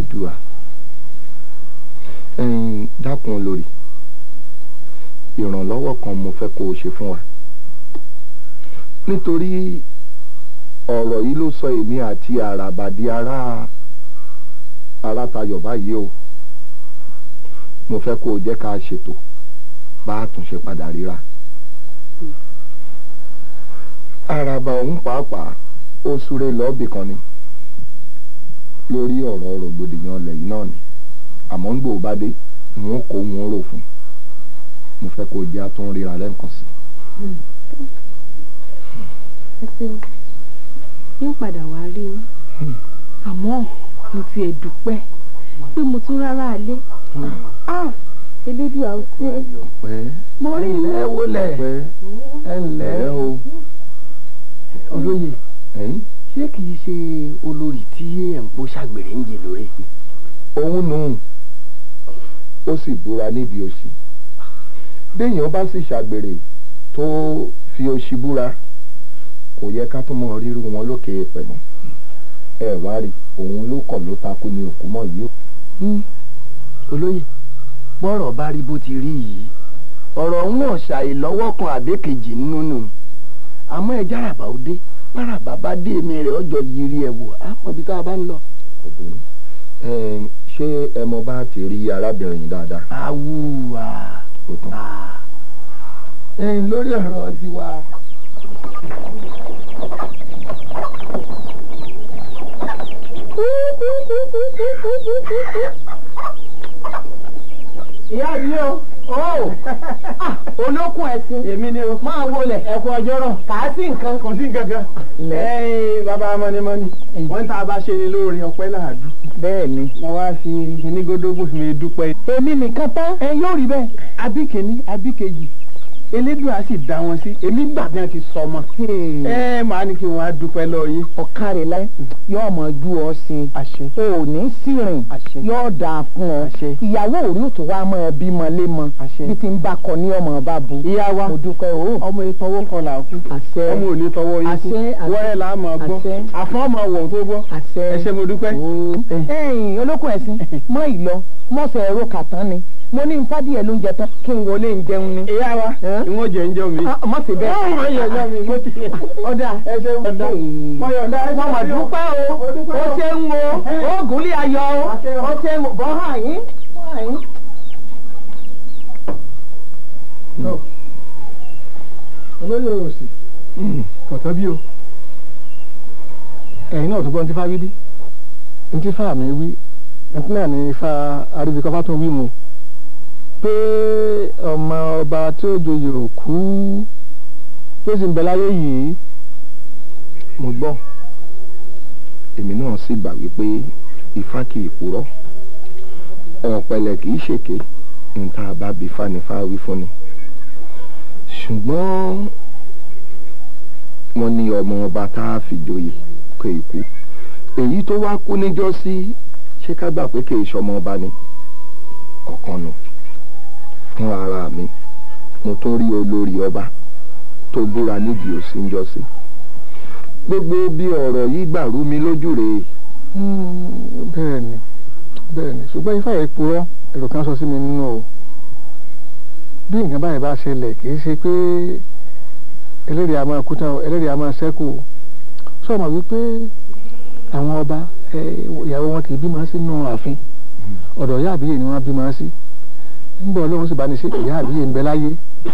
elédùà ẹ̀yin dákun olórí ìrànlọ́wọ́ kan mo fẹ́ kó o ṣe fún wa nítorí ọ̀rọ̀ yìí ló sọ èmi àti àràbà di ará ará tayọ̀ báyìí o mo fẹ́ kó o jẹ́ ká ṣètò bá a tún ṣe padà ríra àràbà ọ̀hún pàápàá ó súré lọ́ọ̀bì kan ni lórí ọ̀rọ̀ rògbòdìyàn ọlẹ̀ yìí náà ni àmọ́ ń gbòó bá dé wọn kò wọn rò fún mo fẹ́ kó o jẹ́ àtún ríra lẹ́ǹkan sí. ẹ ṣeun yín padà wá rí yín àmọ́ mo ti ẹ̀ dúpẹ́ pé mo tún rárá alé elédùà ó ṣe é pẹ́ mo rí ẹ yín wọlé pẹ́ ẹ ǹlẹ́ ẹ̀ o olóyè ẹ̀yìn ṣé kìí ṣe olórí tí ẹ̀ ń pọ́ ṣàgbèrè ń jẹ lórí. òun nù ó sì búra níbi òṣì béèyàn bá sì ṣàgbèrè tó fi òṣì búra kò yẹ ká tún mọ rírú wọn lókè èèpẹ̀ mọ́ ẹ wá rí òun ló kọ̀ ló takú ní òkú mọ́ yìí o. olóyè bọ́rọ̀ bá rí bó ti rí yìí ọ̀rọ̀ òun náà ṣàì lọ́wọ́ kan àbẹ́kejì nínú nù àmọ́ ẹ járàbà ó dé báràbà bá dé èmi rẹ̀ ọjọ́ yiri ẹ̀ wò á mọ̀ bí tá a bá ń lọ. kò burú Ẹm, ṣé ẹ mọ bá ti rí arábìnrin yìí dáadáa. awúwà kò tán. ẹ̀yin lórí ọ̀rọ̀ tiwa. ìyá mi o ó olókùn ẹ̀sìn èmi ni o máa wọlé ẹ̀kú ọjọ́rọ̀ kà á sí nǹkan kò sí nǹkan kan ẹ̀yin bàbá mọ́nímọ́ní wọ́n tá a bá ṣe ni lóore ọpẹ́ làádú. bẹ́ẹ̀ ni mo wá fi onígódógbò fi mi dúpẹ́. èmi nìkan tán ẹ yóò rí bẹ́ẹ̀ àbí kìíní àbí kejì elédùà sì dá wọn sí èmi gbà bí wọn ti sọ ọmọ. ẹ máa ní kí wọn á dúpẹ́ lọ yín. ọ̀kàrẹ̀ láyé yóò mọ̀ ju ọ sí àṣẹ i o ò ní sírìn àṣẹ yóò dáa fún ọ àṣẹ ìyàwó òrí ò tó wá mọ́ ẹ bímọ lémọ àṣẹ. bí ti ń bá kọ ní ọmọ bá bu ìyá wa mo dúpẹ́ o ọmọ ìtọwọ́ kan là kú àṣẹ ọmọ ò ní tọwọ́ yín kú àṣẹ àṣẹ wọ́rẹ́ là á máa gbọ́ àṣẹ. àfọ́n ọmọ wọ̀ tó gbọ́ àṣẹ ẹ ṣé mo dúpẹ́. o ẹ̀yin olókùn ẹ̀sìn mọ́ ìlọ mọ́sẹ̀ ẹ̀rọ kàtán ni mo ní nfádìyẹ ló ń jẹ tán kí n wọlé ń jẹun ni. ìyá wa Ẹ́? ìwọ̀n jẹ́ ń jẹ́ mi. Ah, má ṣe bẹ́ẹ̀. ọmọ yẹn jẹ́ mi mo ti ọ̀dà ẹ ṣe ọ̀dà mo yọ̀ǹda ẹ mo mà dúpẹ́ o Mo dúpẹ́ ó o. ṣe ń wo ó gúnlé ayọ̀ o Àṣẹ o. ó ṣe ń wo bọ́ hàn yín bọ́ hàn yín. olóyè òsì kọ̀tọ́ bí o ẹ̀yin náà tó gbọ́ ní tífá wí bí ní tífá mi wí ẹtí náà ní ifá aríbikọ́fá tó wí mu pé ọmọ ọba tí ó joyè òkú tó sì ń bẹ láyé yìí mo gbọ́ èmi náà sì gbà wípé ifá kì í purọ́ ọ̀pẹ̀lẹ̀ kì í ṣèké níta bá bí fanifá wí fún ni ṣùgbọ́n wọ́n ní ọmọ ọba tá a fi joyè kò ì kú èyí tó wá kú níjọ́sí ṣé ká gbà pé kì í ṣọmọ ọba ni ọ̀kan nù fún ara mi mo tún rí olórí ọba tó búra nídìí òsì níjọ́sí gbogbo bí ọ̀rọ̀ yìí gbàrú mi lójú rèé bẹ́ẹ̀ ni bẹ́ẹ̀ ni ṣùgbọ́n ifá yìí purọ́ èrò kan sọ sí mi nínú o bí nǹkan báyìí bá ṣẹlẹ̀ kì í ṣe pé ẹlẹ́rìí a máa kú tán o ẹlẹ́rìí a máa ṣẹ́kù o sọ̀mọ̀ wípé àwọn ọba ẹ, ìyàwó wọn kì í bímọ sínú ààfin ọ̀dọ̀ ìyá àbíyè ni wọ́n bímọ sí nígbà ọlọ́run sì bá ní ṣe ìyá àbíyè ń bẹ láyé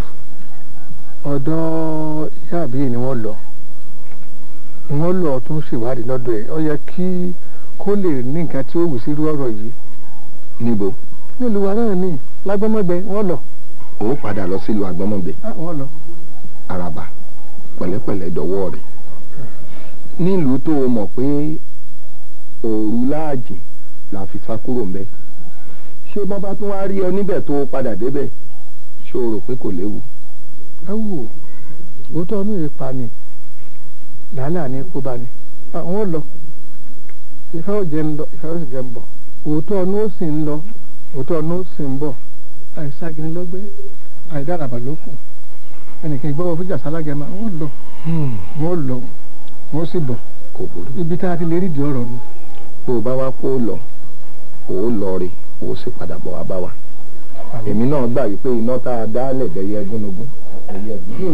ọ̀dọ̀ ìyá àbíyè ni wọ́n lọ wọ́n lọ tún ṣèwádìí lọ́dọ̀ ẹ̀ ó yẹ kí kó lè ní nǹkan tí ó wù sí irú ọ̀rọ̀ yìí níbo nílùú wa náà ní lágbọ́mọgbẹ wọ́n lọ ó padà lọ sílùú àgbọ́mọ̀gbẹ́ ah, wọ́n lọ. àràbà pẹ̀lẹ́pẹ̀lẹ́ dọ̀wọ́ rẹ̀ nílùú tó o mọ̀ pé òru láàjìn la fi sá kúrò ńbẹ̀ ṣé bọ́n bá tún wá rí ọ níbẹ̀ tó o padà débẹ̀ ṣé o rò pé kò léwu ẹ wò òótọ́ inú yìí pa ni làálàá ní kó bá ni Ah, wọ́n lọ ìfẹ́ ò jẹ́ ń lọ ìfẹ́ ò sì jẹ́ ń bọ̀ òótọ́ inú ó sì ń lọ òótọ́ inú ó sì ń bọ̀ àìságini lọ́gbẹ́ àìdáraba ló kù ẹnìkan ìgbọ́wọ́ fújà sálágẹ̀mà wọ́n lọ wọ́n lọ wọ́n sì bọ̀ kò burú ibi tá a ti lè rí di ọ̀rọ̀ nu bó o bá wá kó o lọ ó lọ rè ó sì padà bọ̀ wá bá wa èmi náà gbà wípé iná tá a dá lẹ̀dẹ̀yẹ gúnugún ẹ̀yẹ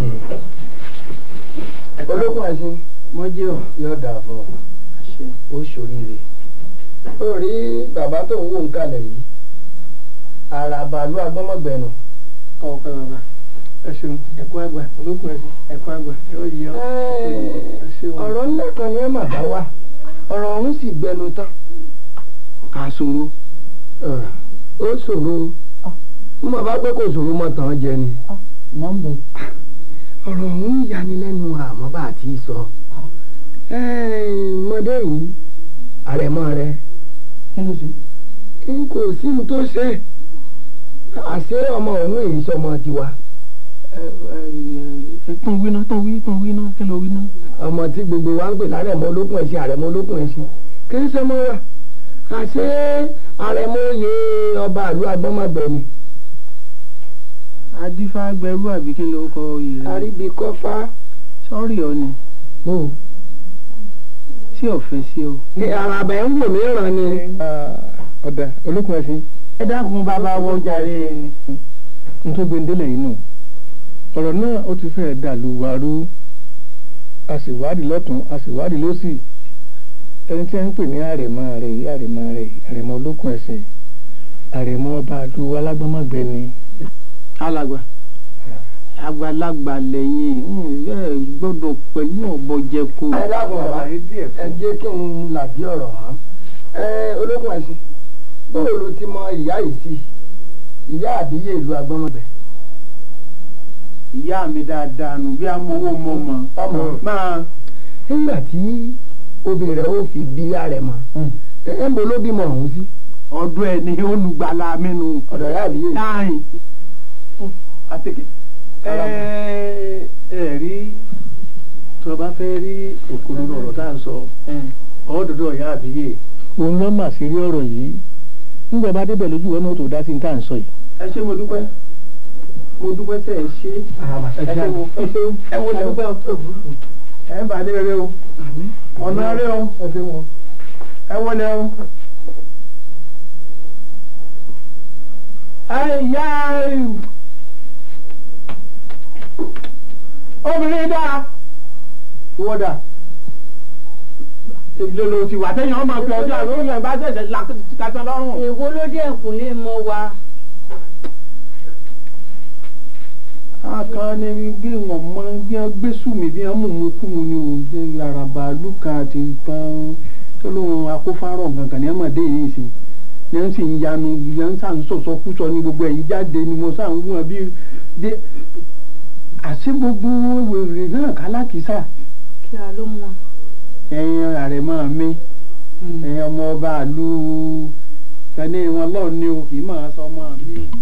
olókùn ẹ̀sìn mọ́jẹ́ ò yóò dà fún ọ ó ṣoríire ó rí bàbá tó ń wò ń kalẹ̀ yìí àràbàlú agbọ́mọ̀gbẹ̀nù ọ̀pẹ bàbá ẹ ṣeun ẹ̀kọ́ àgbà olókùn ẹ̀sìn ẹ̀kọ́ àgbà. yóò yẹ ọ ẹ ṣeun ọ̀rọ̀ ńlá kan ni ẹ mà bá wá ọ̀rọ̀ ọ̀hún sì gbẹnu tán kà ṣòro ó ṣòro mo bá pẹ́ kò ṣòro mọ́ tàn jẹ ni nọ́mbẹ̀ ọ̀rọ̀ ọ̀hún yanilẹ́nu àmọ́ bá a ti sọ mọdé yìí àrẹ̀mọ rẹ kí ló ṣe. n kò sí ní tó ṣe àṣé ọmọ ọ̀hún èyí sọmọ tiwa tún wí náà tún wí tún wí náà kí ló wí náà. ọmọ tí gbogbo wa ń pè lárẹ̀mọ olókùn ẹ̀sìn àrẹ̀mọ olókùn ẹ̀sìn kì í sọmọ wa àṣé àrẹ̀mọ oyè ọba àlú agbọ́mọgbẹ̀ni adífá gbẹrú àbí kí ló kọ oyè rẹ. àríbíkọ́fà sọ́ọ̀rì ọ ni o sí ọ̀fẹ́ sí ọ. àràbà ẹ̀ ń wò mí ràn ni. ọ̀dà olókùn ẹ̀sìn ẹ dákun bàbá wọ jàre. n tó gbé ndélẹ̀ yìí nù ọ̀rọ̀ náà ó ti fẹ́ẹ̀ dàlú wàrú a sì wádìí lọ́tún a sì wádìí lọ́sì ẹni tí a ń pè ní àrẹ̀mọ rẹ̀ àrẹ̀mọ rẹ̀ àrẹ̀mọ olókùn ẹ̀sìn àrẹ̀mọ ọba àlú alágbámọ̀gbẹ́ni alàgbà àgbàlagbà lẹ́yìn ẹ gbọ́dọ̀ pẹ̀lú ọ̀bọ̀jẹ̀kọ. ẹ dákun bàbá ẹ jẹ́ kí n làbí ọ̀rọ̀ hàn ẹ olókùn ẹ̀sìn bóò ló ti mọ ìyá yìí sí ìyá àbíyè ìlú agbọ́mọgbẹ̀. ìyá mi dáadáa nù bí amowó mọ mọ ọmọ máa nígbà tí obìnrin rẹ̀ ó fi bí ààrẹ mọ́ ẹ ń bo ló bímọ ọ̀hún sí ọdún ẹ ní olùgbàlà mi nù. ọ̀dọ̀ ìyá àbíyè. láàyìn àtẹkẹ ẹ ẹ rí tó o bá fẹ́ rí òkodoro ọ̀rọ̀ tá à ń sọ ọ̀ọ́dọ̀dọ̀ ìyá àbíyè òun lọ́ mà sí rí ọ̀rọ̀ yìí nígbà bá débẹ̀ lójú wọn náà tó dá sí ní tá à ń sọ yìí. ẹ ṣé mo dúpẹ́ mo dúpẹ́ tẹ̀ ẹ ṣe ẹ ṣé mo ẹ ṣé ẹ wo lẹ dúpẹ́ o ẹ ń bà lé rẹ o ọ̀nà rẹ o ẹ ṣe wọn. ẹ wọlé o. ẹ yá obìnrin dáa ìwọ dà lolo ti wà tẹ́yìn ọmọ fi ọjọ́ àrùn yẹn bá ṣẹ̀ṣẹ̀ lakatan lọ́rùn. èwo ló dé ẹ̀kúnlé mọ́ wa. akan ni bí wọn mọ bí wọn gbé sùnmí bí wọn mú mu kú mu ni o bí araba lùkà àti kan tó lóun akófárọ̀ gangan ni wọn mọ̀ dé yìí sí ni wọn sì ń yanu ni wọn sàn sọ̀sọ̀ kúsọ ní gbogbo ẹ̀yìn jáde ni mo sàn wọ́n bí dé àṣé gbogbo wèrè náà kálákìsà kí a ló mú wa. ẹ̀yin àrẹ̀mọ mi ẹ̀yin ọmọ ọba àlù tẹ̀lé wọn lọ́ọ̀ ni o kì í máa sọ ọmọ mi o.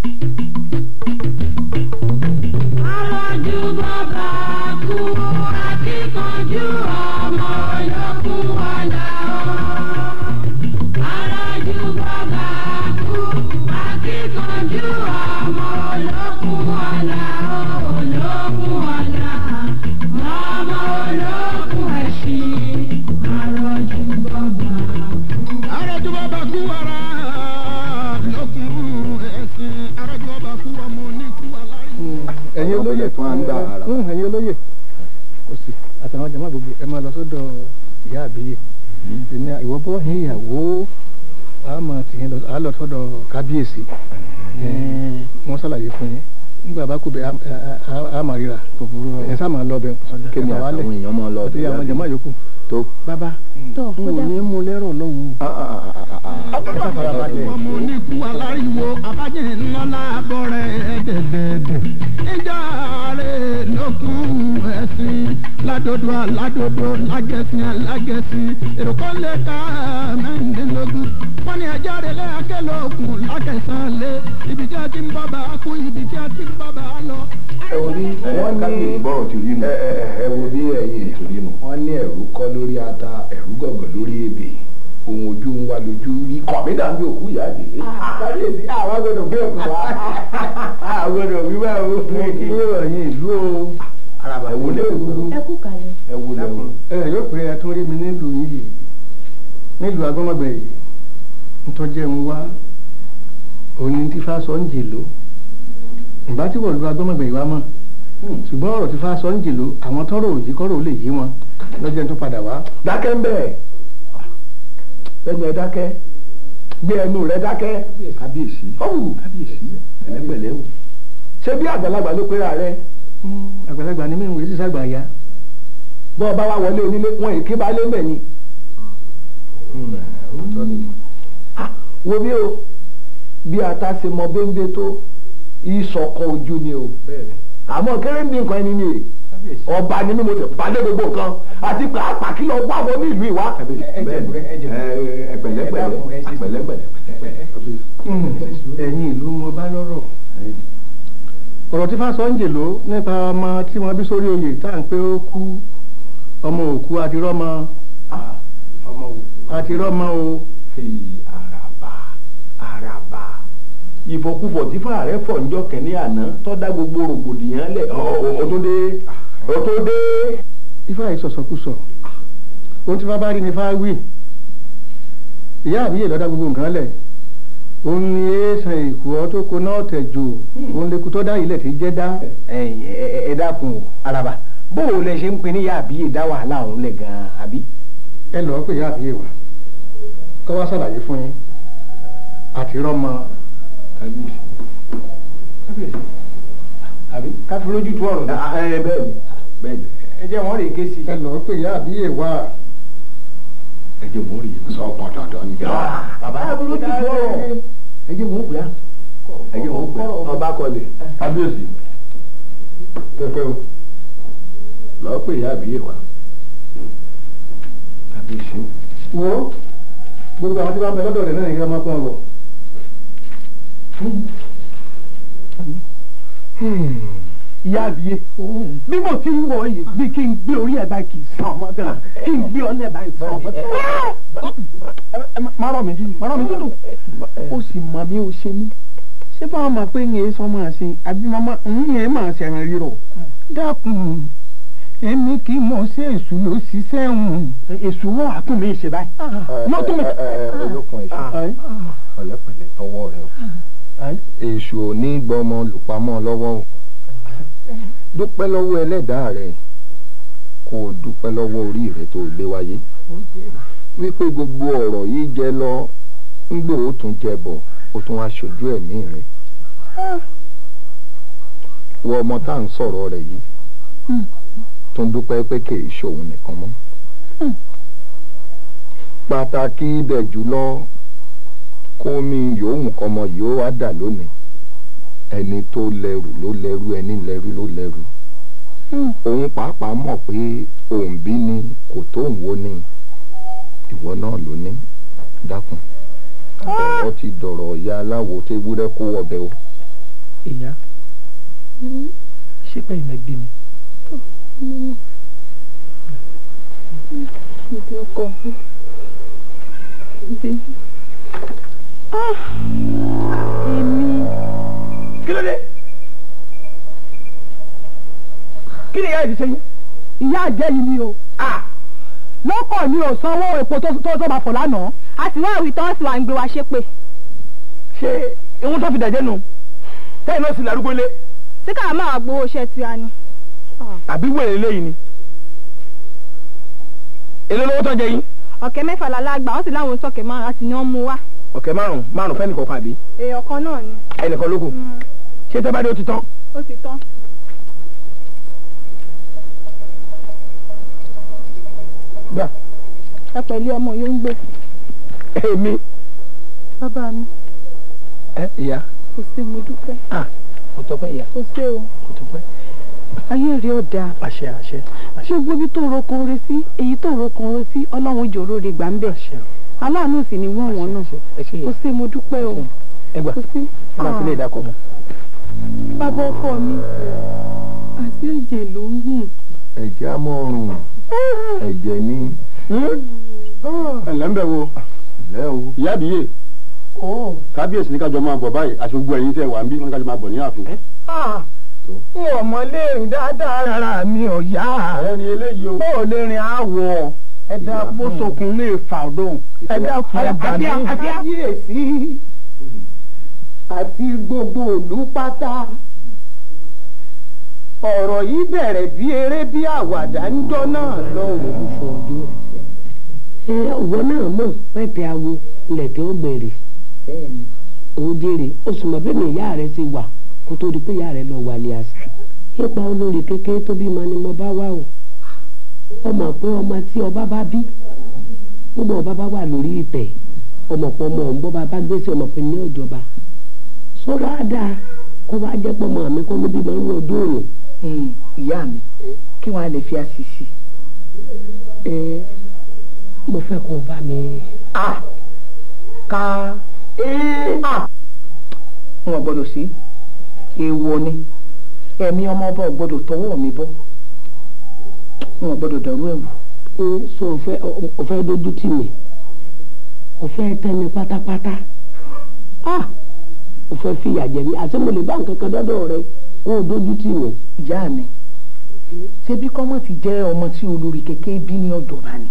Alájú bàbá kú akíkanjú ọmọ olókun ọ̀la o. Alájú bàbá kú akíkanjú ọmọ olókun ọ̀la o. Olókun ọ̀la ọmọ olókun ẹ̀sìn. Alájú bàbá kú. araju bàbá kú ara lókun ẹ̀sìn araju bàbá kú ọmọ oníkú alárí. ẹ̀yin olóyè tó à ń gbà ara. Mm, ẹ̀yin olóyè kò sí àtàwọn jàmá gbogbo ẹ máa lọ sọ́dọ̀ ìyá àbíyè ìní ìwọ bọ́ ní ìyàwó a máa tì yín lọ a lọ sọ́dọ̀ kábíyèsí wọ́n ṣàlàyé fún yín nígbà bá kú bẹ a- a- a- a máa ríra ẹ sá máa lọ bẹ kémi àtàwọn èèyàn máa lọ àti àwọn jàmá yòókù tó. bàbá tọ́ n ò ní mú lẹ́rọ̀ lọ́hùn. Ah, ah, ah, ah, ah, ẹ sá fara balẹ̀ ọmọ oníkú aláriwo abájẹ ńlọlá bọrẹ ẹdẹdẹdẹ ìjà rẹ lókun ẹ̀sìn ládòdò aládòdò lágẹ̀sìn alágẹ̀sìn èrò kan lè ka mẹ́rìndínlógún wọ́n ní ẹjọ́ rẹ̀ lẹ́yàkẹ́lẹ́ òkun lákẹ̀sán lé ibi tí a ti ń bọ́ bá a kú ibi tí a ti ń bọ́ bá a lọ. ẹ wo bí wọ́n ní bọ́rọ̀ ti rí nù. ẹ ẹ ẹ wo bí ẹ̀yin ti rí nù. wọ́n ní ẹ̀rú kọ́ lórí ata ẹ̀rú gọ̀gọ̀ lórí ebè ohun ojú ń wá lójú rí kàn mí dàbí òkú ìyá àdìlé. kábíyèsí àwọn gbọ́dọ̀ gbé òkú wa àwọn gbọ́dọ̀ wíwá o ní ìròyìn ìlú o. araba ẹ wo lẹ o ẹ kú kalẹ̀. ẹ wo lẹ o. ẹ yóò pé ẹ tún rí mi nílùú yìí nílùú agbọ́mọgbẹ̀ yìí ntọ́jẹ́ ń wá òní tí fa sọ ń jèlò ìbá tí wọ́n lu agbọ́mọ̀gbẹ̀ ìwà mọ̀ ṣùgbọ́n ọ̀rọ̀ tí fa sọ ń jèlò àwọn tọ́rọ̀ òyì kọ́rọ̀ ò lè yé wọn lọ́jọ́ tó padà wá. dákẹ́ ń bẹ̀ ẹnu ẹ dákẹ́ gbé ẹnu rẹ dákẹ́ kábíyèsí kábíyèsí pẹ̀lẹ́pẹ̀lẹ́ o ṣé bí àgbàlagbà ló pera rẹ àgbàlagbà ni mí ìwé sísá àgbà ya. bọ́ ọba wa wọlé onílé wọn èké bá lé mbẹ̀ ni. Ah, wo bí o bí ata ṣe mọ béńbé tó ìṣọ̀kan ojú ni o àmọ́ kéré ní nǹkan ẹni ni ọba ni mí mo ti balẹ̀ gbogbo nǹkan àti pàápàá kí lọ wá wọn ní ìlú ìwá. pẹ̀lẹ́pẹ̀lẹ́ pẹ̀lẹ́pẹ̀lẹ́ ẹ̀yin ìlú mo bá lọ́rọ̀ ọ̀rọ̀ tí fásọ ń jèlò nípa ọmọ tí wọ́n bí sórí oyè tá à ń pé ó kú ọmọ òkú àti rọ́mọ àti rọ́mọ o àràbà àràbà ìfọkúfọ̀ tí fàárẹ̀ fọ̀ níjọ́ kẹ́ní àná tó dá gbogbo rògbòdìyàn lẹ̀ ọ̀túndé ọ̀túndé. ifá yìí sọ̀sọ̀kúsọ ohun tí fá bá rí ni fá wí ìyá àbíyè lọ́dá gbogbo nǹkan lẹ̀ òun ni èèsàn èkó ọ tó kó náà tẹ̀jò òun lè kú tó dá ilẹ̀ tí jẹ́ dá. ẹ dákun o araba bóò lẹ ṣe ń pin níyà àbí ìdá wàhálà òun lẹ gan àbí. ẹ lọ́ọ́ pé ìyá àbíyè wa kọ́ wá ṣàlàyé fún yín àti rọ́mọ kábíyèsí kábíyèsí àbí ká fi lójú tu ọ̀rọ̀ dá. ẹ bẹ́ẹ̀ ni bẹ́ẹ̀ ni ẹ jẹ́ wọ́n rè ké sí. ẹ lọ́ọ́ pé ìyá àbíyè wa ẹ jẹ́ wọ́n rí i sọ pọ̀ dandan ni. bàbá ẹ bolo ti bọ̀ ẹ jẹ́ wọ́n gbé ẹ jẹ́ wọ́n gbé ọba kọ́lé kábíyèsí pẹpẹ o lọ́ọ́ pé ìyá àbíyè wa kábíyèsí. wo gbogbo àwọn tí wọ́n bẹ lọ́dọ̀ rẹ̀ náà ní kí wọ́n máa pọ́n bọ̀. ìyá àbíyé bí mo ti ń wọ yìí bí kí n gbé orí ẹ̀ báyìí kì í sàn ọmọ gan kí n gbé ọlẹ́ báyìí sàn ọmọ gan. má rọ̀ mí dúdú má rọ̀ mí dúdú. ó sì mọ bí ó ṣe mí ṣé báwọn máa pé ń yẹn sọ máa ṣe àbí máa ń yẹn máa ṣẹ̀ràn rírọ̀. dákun èmi kì í mọ̀ sí èṣù ló ṣiṣẹ́ hùn. èṣù wọn àtún mi ṣe báyìí. yóò tún mi. olókun èṣù pẹ̀lẹ́pẹ̀lẹ́ tọwọ́ rẹ o èṣù ò ní gbọmọ lùpamọ́ lọ́wọ́ o dúpẹ́ lọ́wọ́ ẹlẹ́dàá rẹ kó o dúpẹ́ lọ́wọ́ orí rẹ tó o gbé wáyé wípé gbogbo ọ̀rọ̀ yìí jẹ lọ ń gbò ó tún jẹ bọ̀ ó tún wá ṣojú ẹ̀mí rẹ wọ ọmọ tá à ń sọ̀rọ̀ rẹ̀ yìí tún dúpẹ́ pé kì í ṣòun nìkan mọ́ pàtàkì ibẹ̀ jùlọ kó mi yòówù kọmọ yìí ó wá dà lónìí ẹni tó lẹ́rù ló lẹ́rù ẹni lẹ́rù ló lẹ́rù òun pàápàá mọ̀ pé òun bí ni kò tó òun wo ni ìwọ náà ló ní dákun ọ̀rọ̀ ti dọ̀rọ̀ ìyá aláwo tó ewúrẹ́ kó wọbẹ̀ o. ìyá ṣé pé ilẹ̀ bí mi. ìdí ọkọ mi ìdí. èmi kí ló dé kí ni ìyá yìí ṣe yín. ìyá àjẹ́ yìí ni o. lọ́kọ̀ mi ò sanwó epo tó tó tó máa fọ̀ lánàá. a sì wá àwìn tán sì wà ń gbé wa ṣépè ṣé ihun tó fi dàjẹ́ nu tẹ́yìn náà sì lárúgbó lé tí káà máa wá gbowó iṣẹ́ tiwa ni. àbí wèrè léyìí ni èlé lówó tó jẹ yín ọ̀kẹ́ mẹ́fà lálágbà wọ́n sì láwọn sọ̀kẹ́ márùn-ún àti ní wọ́n mú wá. ọ̀kẹ́ márùn márùn fẹ́ni kọ̀ọ̀kan àbí èèyàn kan náà ni ẹnìkan ló kù ṣé tẹ́ bá dé ó ti tán ó ti tán. gbà ẹ pẹ̀lú ọmọ yóò ń gbé. èmi bàbá mi ẹ ìyá kò sí mo dúpẹ́ kò tọpẹ́ ìyá kò sí o kò tọpẹ́ ayé rẹ ò dáa àṣẹ àṣẹ àṣẹ gbogbo ibi tó rokun re sí èyí tó rokun re sí ọlọ́run ìjòrò rẹ gbà ń bẹ̀ àṣẹ aláàánú sì ni wọ́n wọ́n náà ẹ ṣe kò yẹ sí mo dúpẹ́ o ẹ gbà kò sí. ẹ máa fi lè dákọ mọ. bàbá ọkọ mi àti ẹ̀jẹ̀ ló ń gùn ẹ̀jẹ̀ á mọ́ ọrùn ẹ̀jẹ̀ ní ẹ̀lẹ́ ń bẹ̀ wo ilẹ̀ o. ìyá àbíyè kábíyèsí ní kájọ máa bọ̀ báyìí àti gbogbo ẹ̀yin tẹ́ wà ń bí wọn kájọ máa bọ̀ ní ààfin. n ò mọ lè rìn dáadáa rárá mi ò yá ẹni eléyìí o bó o lè rìn àwọ̀ ẹ dá bó sokun lè fà ọdún ẹ dá fún ẹ bá mi. kábíyèsí àti gbogbo òlú pátá ọ̀rọ̀ yìí bẹ̀rẹ̀ bí eré bí àwàdà ńjọ́ náà lọ́hùn. ẹ ọwọ́ náà mọ̀ pẹ́pẹ́ awo lẹ̀kẹ́ ó gbèrè ó jèrè ó sì mọ̀ bẹ́ẹ̀ ni ìyá rẹ̀ ṣe wà kó tó di pé ìyá rẹ̀ lọ wàlẹ̀ àṣà nípa olórí kékeré tó bímọ ni mo bá wà o ọmọ pé ọmọ tí ọba bá bí gbogbo ọba bá wà lórí ìtẹ̀ ọmọ pọ̀ ọmọ ọ̀hún bọ́ bá bá gbèsè ọmọ pé ní ọ̀jọba sọ wá dáa kó wá jẹ́ pọ̀ mọ́ àmì kó ló bímọ ní ọdún òní. ìyá mi kí wọ́n á lè fi àṣìṣe. ẹ mo fẹ́ kó o bá mi. a ká a wọn gbọ́dọ̀ sí èèwọ̀ ni ẹ̀mí ọmọ ọba ò gbọ́dọ̀ tọwọ́ mi bọ́ wọn gbọ́dọ̀ dàrú ẹ̀wù. ẹ sọ o fẹ́ o fẹ́ dojú tì mí o fẹ́ tẹ́ mi pátápátá ah o fẹ́ fìyà jẹ mí àti mo lè bá nǹkan kan dọ́dọ̀ rẹ kó o dojú tì mí. ìyá mi ṣebí kọ́mọ̀ ti jẹ́ ọmọ tí olórí kékeré bí ní ọ̀jọ̀ba ni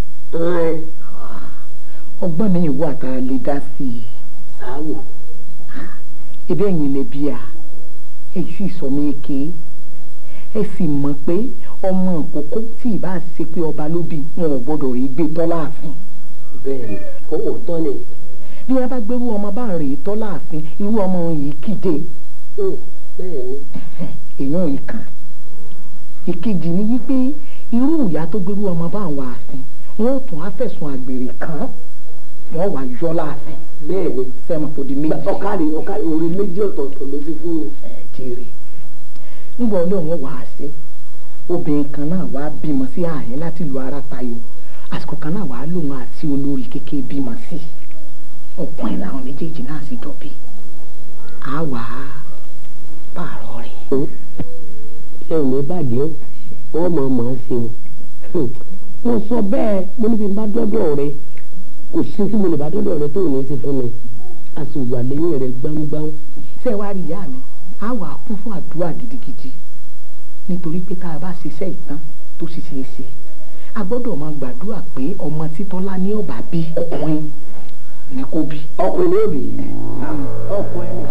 ọgbọ́n mi ìwọ àtà lè dá sí i. sáwò. ebe ẹ̀yin lè bí a èyí sì sọ mí ké ẹ sì mọ̀ pé ọmọ àkókò tí ìbá ṣe pé ọba ló bí wọn ò gbọ́dọ̀ rí gbé tọ́ láàfin. bẹ́ẹ̀ni ó òótọ́ ni. bí wọn bá gbérú ọmọ bá ń rèé tọ́ láàfin irú ọmọ yìí kíde. bẹ́ẹ̀ni. èèyàn yìí kan ìkejì ni wípé irú ìyá tó gbérú ọmọ bá wà àfin wọn ò tún á fẹ̀sùn àgbèrè kàn wọn wà yọ láàfin. bẹ́ẹ̀ni sẹ́mi kò di méjì. ọ̀kadì ọ̀kadì orí méjì ọ̀tọ̀ọ̀tọ̀ ló ti fún mi. ẹ jèrè ńgbà ọlọ́run wà á sí obìnrin kan náà wàá bímọ sí ààyè láti lu ara tayọ àsìkò kan náà wàá lòun àti olórí kékeré bímọ sí ọkùnrin làwọn méjèèjì náà sì jọ bí a wà á pààrọ̀ rẹ̀. ṣé ò ní bàjẹ́ o wọ́n mọ̀ ọ́n mọ̀ ọ́n ṣe o mo sọ bẹ́ẹ̀ mo níbi bá dọ́dọ̀ rẹ kò sí tí mo lè bá dọ́dọ̀ rẹ tó ò ní í ṣe fún mi a sì wà lẹ́yìn rẹ gbámgbám. ṣé wàá rí ìyá mi a wà á kún fún àdúrà gidigidi nítorí pé tá a bá ṣiṣẹ́ ìtàn tó sì ṣe é ṣe a gbọ́dọ̀ máa gbàdúrà pé ọmọ títọ́lá ní ọ̀bà bí ọkùnrin ní kó bí. ọkùnrin ní òbí. ọkùnrin.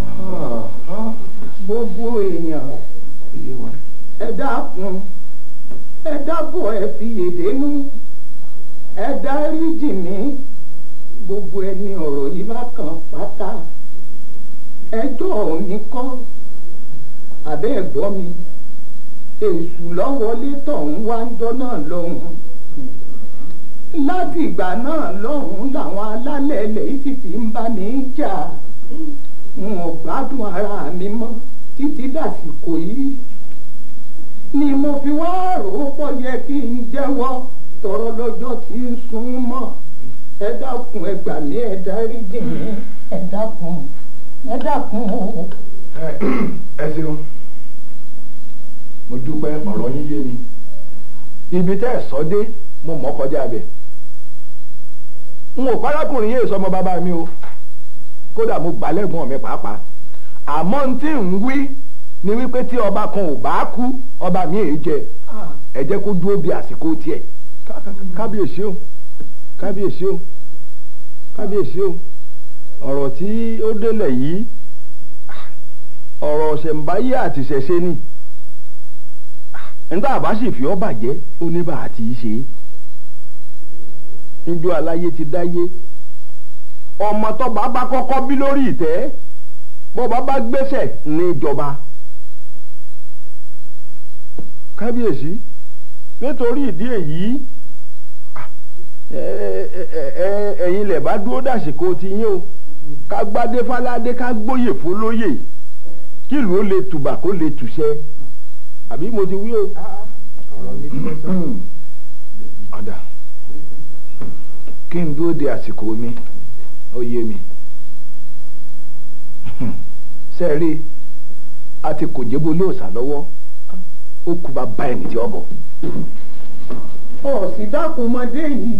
gbogbo èèyàn ẹ dákun ẹ dábọ̀ ẹ fi yèdénú ẹ dáríjì mí gbogbo ẹni ọ̀rọ̀ yìí bá kàn pátá ẹjọ́ mi kọ́ àbẹ́ ẹ̀gbọ́ mi èṣù lọ́wọ́lé tọ̀hún wá ń jọ́ náà lọ́hùn láti ìgbà náà lọ́hùn làwọn alálẹ̀ ilẹ̀ yìí sì ti ń bá mi jà n ò gbádùn ara mi mọ́ títí dàsìkò yìí ni mo fi wá rò ó pọ̀ yẹ kí n jẹ́wọ́ tọrọ lọ́jọ́ tí ń sún mọ́ ẹ dákun ẹ gbà mí ẹ dáríjì mí ẹ dákun ẹ dákun o. ẹ ṣeun mo dúpẹ́ ọ̀rọ̀ yín yé mi ibi tẹ́ ẹ̀ sọ dé mo mọ̀ kọjá bẹ̀ n ò párákùnrin yéé sọmọ bàbá mi o kódà mo gbà lẹ́gbọ̀n mi pàápàá àmọ́ n tí ń wí ni wípé tí ọba kan ò bá kú ọba mi èé jẹ ẹ jẹ́ kó dúró bí àsìkò tiẹ̀ kábíyèsí o kábíyèsí o kábíyèsí o ọ̀rọ̀ tí ó délẹ̀ yìí ọ̀rọ̀ ṣẹ̀ǹbáyé àti ṣẹ̀ṣẹ̀ ni nígbà bá sì fi ọ́ bàjẹ́ ó ní bá a ti ṣe é níjọ́ aláyé ti dáyé ọmọ tọ́ba bá kọ́kọ́ bí lórí ìtẹ́ bọ́ba bá gbéṣẹ̀ ní ìjọba kábíyèsí nítorí ìdí èyí ẹ̀yin lẹ̀ bá dúró dàsìkò ti yín o ká gbádé fáládé ká gbóyè fólóyè kí ìlú ó lè tùbà kó lè tùṣẹ àbí mo ti wí o. ọ̀dà kí n dúró de àsìkò mi ó yé mi sẹ́ẹ̀rí a ti kò jẹ́bó lóòsà lọ́wọ́ ó kú bá bá ẹni tí ọ bọ̀. ọ̀sì dákúnmọ́dé yìí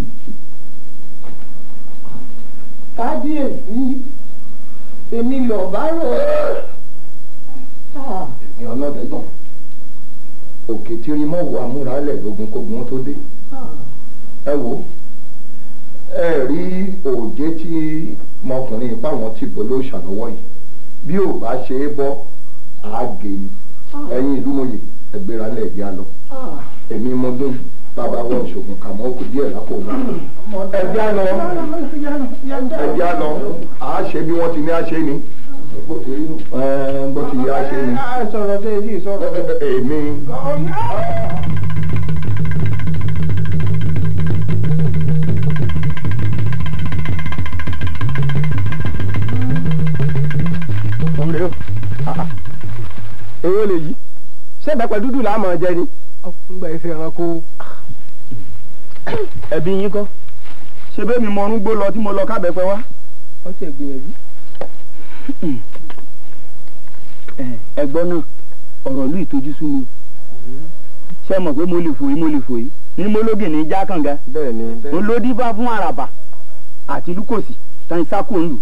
kábíyèsí èmi lọ bá rò ó. èmi ọlọ́dẹ tán òkè tí rí mọ́ wọ amúralẹ̀ lógun kógun tó dé ẹ wò ẹ rí òjé tí mọkùnrin ipá wọn ti bọ́ ló ṣàlọ́wọ́ yìí bí ò bá ṣe é bọ́ àágé ni ẹ̀yin ìlú mòye ẹgbẹ́ra lẹ́ẹ̀dí á lọ èmi mo dún bàbá wọn ṣògùn kàmọ́ òkú díẹ̀ lápò wọn ẹ̀dí á lọ ẹ̀dí á lọ àá ṣe bí wọ́n ti ní á ṣe ni bó ti rí nù ẹ̀ bó ti yẹ á ṣe ni sọ̀rọ̀ sí èyí sọ̀rọ̀. èmi. ọmọdé o èrò lè yí ṣé ìbẹ́pẹ dúdú là á mọ̀ jẹ ni. ńgbà ife ẹranko ẹbí yín kọ́ ṣé bẹ́ẹ̀ mi mọ̀ọ́rún gbó lọ tí mo lọ kábẹ́pẹ́ wá. wọ́n ṣe gbìyànjú. ẹ̀gbọ́n náà ọ̀rọ̀ ìlú ìtọ́jú sú mi ṣé mọ̀ pé mo lè fòyí mo lè fòyí ní mólógì ní jákànga bẹ́ẹ̀ ni mo ló dífá fún àràbà àti lúkòsì tán sákò ńlù.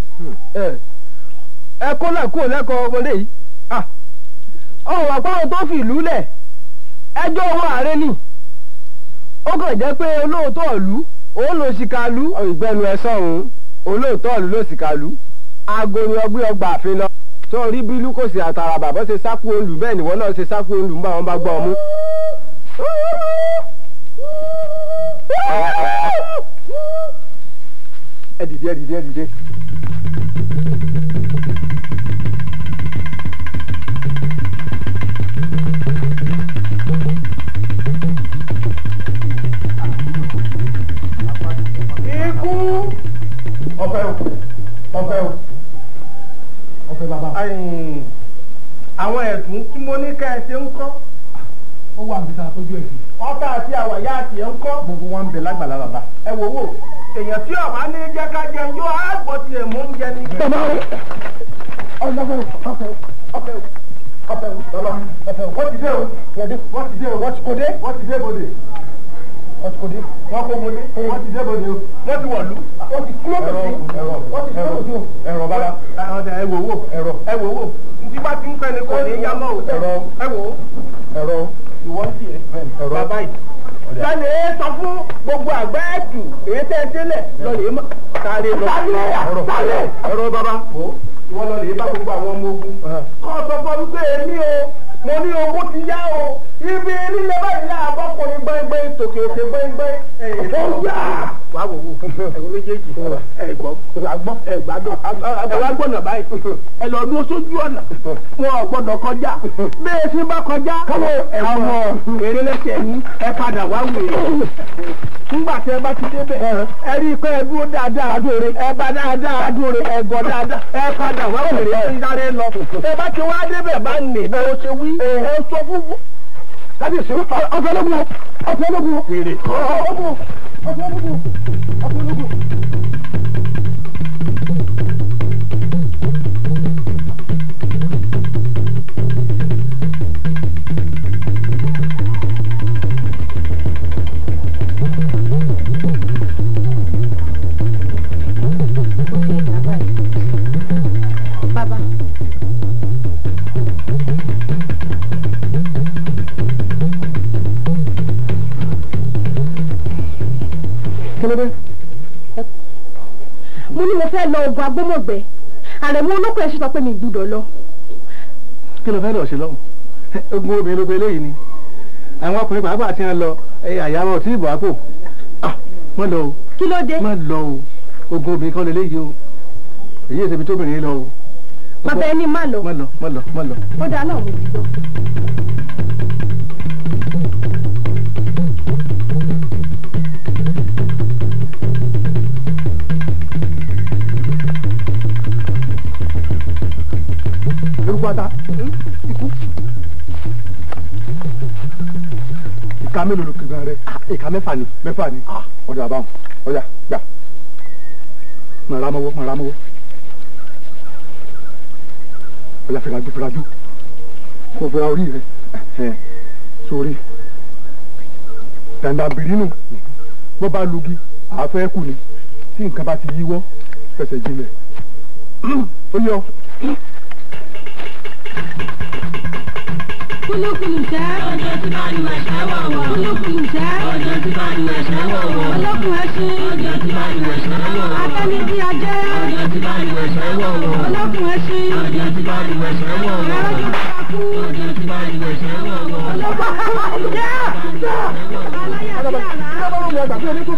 ẹ kó lẹ̀ kó lẹ́kọ̀ọ́ ọmọdé yìí ọ̀hún àpáwọn tó fi ìlú lẹ̀ ẹjọ́ owó ààrẹ ni ó kàn jẹ́ pé olóòótọ́ ìlú òun ló ṣìkà ìlú. ìgbẹ́nu ẹ sọ̀hún olóòótọ́ ìlú ló sì kàlú aago ni ọgbẹ́ ọgbà àfin lọ tó rí bí lúkòsì àtàràbà bọ́ ṣe sákò olù bẹ́ẹ̀ nìwọ náà ṣe sákò olù ńgbà wọn bá gbọ́ ọ mú. ẹ dìde ẹ dìde ẹ dìde. ikú ọpẹ́ o ọpẹ́ o ọpẹ́ bàbá. àwọn ẹ̀sùn tí mo ní ká ẹ ṣe ń kọ́ ó wà níbi tá a tọ́jú ẹ̀ sí. ọ̀tá àti àwàyá àti ẹ̀ ń kọ́. gbogbo wa ń bẹ lágbàlá bàbá. ẹ wò wò èèyàn tí ọba ní jẹ́ ká jẹun yóò á gbọ́ tiẹ̀ mú oúnjẹ ní. bàbá o ọ̀dọ́fẹ́ o ọpẹ́ o ọpẹ́ o ọpẹ́ o bàbá ọpẹ́ o wọ́n ti dé o wọ́n ti dé o wọ́n ti kò dé wọ́n ti dé bòde wọ́n ti kò dé wọ́n kò bòde wọ́n ti dé bòde o wọ́n ti wọ̀lú. wọ́n ti kúrò ẹ̀rọ ẹ̀rọ wọ́n ti kúrò sí o ẹ̀rọ bàbá ọ̀dà ẹ wò wò ẹ̀rọ ẹ wò wò ntí bá ti ń pẹ́ ni kò ní yá mọ́ o. ẹ̀rọ ẹ wò ó ẹ̀rọ ìwọ ń tiẹ̀ ẹ̀rọ bàbá yìí. sani ẹ sọ fún gbogbo àgbẹ̀ ẹ̀tù èyí tẹ́ ẹ sílẹ̀ lọ́lẹ̀ mọ́ sáré lọ. sálẹ̀ ẹ̀rọ bàbá ìwọ lọ́lẹ̀ bá gbogbo àwọn ọmọ ogun. kọ́ sọ fún wípé èmi o mo ní owó ti yá o ibi lílẹ̀ báyìí náà bọ́kùnrin gbẹ́ngbẹ́ tòkè òkè gbẹ́ngbẹ́ ẹ̀yìn tó yá. wà á wò wò ẹ̀wọ̀n méjèèjì ẹ̀ gbọ́ àgbọ́ ẹ̀ gbádùn ẹ̀ wá gbọ́nà báyìí ẹ lọ dúró sójú ọ̀nà wọn ò gbọ́dọ̀ kọjá bẹ́ẹ̀ sí bá kọjá ẹ̀wọ̀n èrè lẹ́sẹ̀ ní ẹ padà wá wèrè nígbà tí ẹ bá ti débẹ̀ ẹ rí i pé ẹ dúró dáadáa ẹ bá dáadáa ẹ gọ dáadáa ẹ padà wá wèrè ẹ sáré lọ ẹ bá ti wá débẹ̀ bá nì bẹ́ẹ̀ ó ṣe wí ẹ sọ fún kábíyèsí ọ̀fẹ́ lógún ọ̀fẹ́ lógún wèrè ọ̀fẹ́ ọ̀fẹ́ lógún ọ̀fẹ́ lógún. bàbá kí ló dé. mo ní mo fẹ́ lọ ogun agbómọ̀gbẹ́ àrẹ̀mú olóko ẹ̀ ṣe sọ pé mi gbúdọ̀ lọ. kí ló fẹ́ lọ ṣe lọ́hùn ogun obìnrin ló pe eléyìí ni àwọn ọkùnrin pàápàá ti ń lọ àyà wọn ò tí ì bọ̀ àpò má lọ o kí ló dé. má lọ o ogun obìnrin kan lélẹ́yìí o èyí èsè ibi tóbìnrin lọ o. bàbá ẹni má lọ má lọ má lọ má lọ. ó dáa náà mo ti gbọ́. eruku ata ikú ìka mélòó ló kéka rẹ ìka mẹ́fà ni mẹ́fà ni ọdọ àbáwọn ọjà gbà màrà mọwọ màrà mọwọ ọjà fìlàjú fìlàjú kò fìlà orí rẹ sórí dàndà bìrínù bó bá lugi àáfẹ́ kù ni tí nǹkan bá ti yíwọ́ fẹsẹ̀ jinlẹ̀ ó yọ kúlúkúlù ṣẹ́. Ojo tí bá lu ẹ̀ṣẹ̀ wọ̀wọ̀. kúlúkúlù ṣẹ́. Ojo tí bá lu ẹ̀ṣẹ̀ wọ̀wọ̀. olókùn ẹṣin. Ojo tí bá lu ẹ̀ṣẹ̀ wọ̀wọ̀. akẹ́ni bí ajẹ́. Ojo tí bá lu ẹ̀ṣẹ̀ wọ̀wọ̀. olókùn ẹṣin. Ojo tí bá lu ẹ̀ṣẹ̀ wọ̀wọ̀. ẹ̀rọ́jú bá kú. Ojo tí bá lu ẹ̀ṣẹ̀ wọ̀wọ̀. olókùn ẹṣin. aláyà bí àrá.